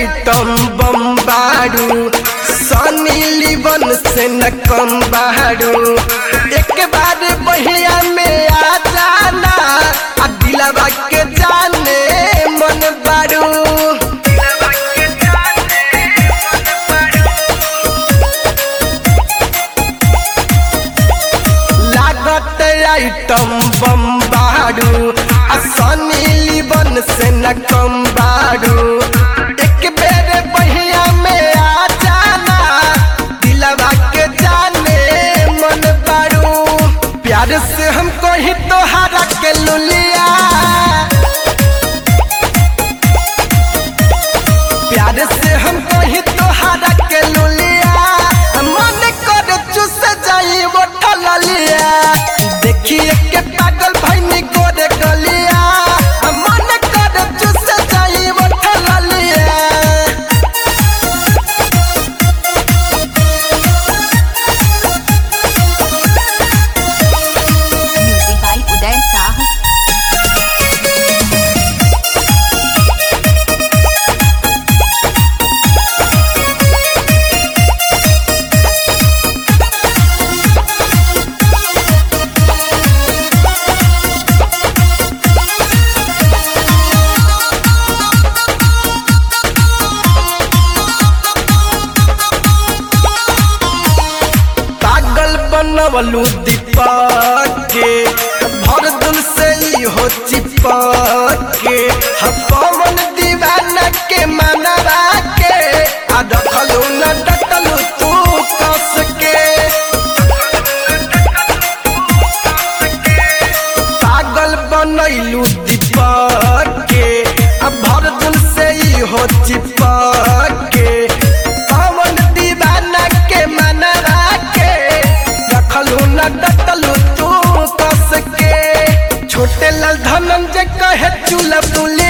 Item bomb बारू सनी लीवन से न कम बारू एक बार बहिया में आ जाना आ दिलवा के जाने मन बारू लागत आइटम बम बारू आ सनी लीवन से न कम बारू एक बेर बहिया में आ जाना दिलवा के जाने मन बारू प्यार से हमको ही तोहरा के लुलिया प्यार से हमको ही तोहरा के लुलिया मन कर चुस जाई वो ठललिया देखिए के पागल भैनी गोरे गलिया मन कर चुस जाई वो ठललिया Music by Uday Shah. पागल बनवलू दीपक के भर दिल से ही हो चिपक के हम पवन दीवाना के मनवा के आ दखलू न डटलू तू कस के पागल बनैलू दीपक के अब भर दिल से ही हो चिपक के पवन दीवाना के मनवा के रखलू न डटलू तू कस के छोटे लाल धनंजय कहे चूल्हा पुली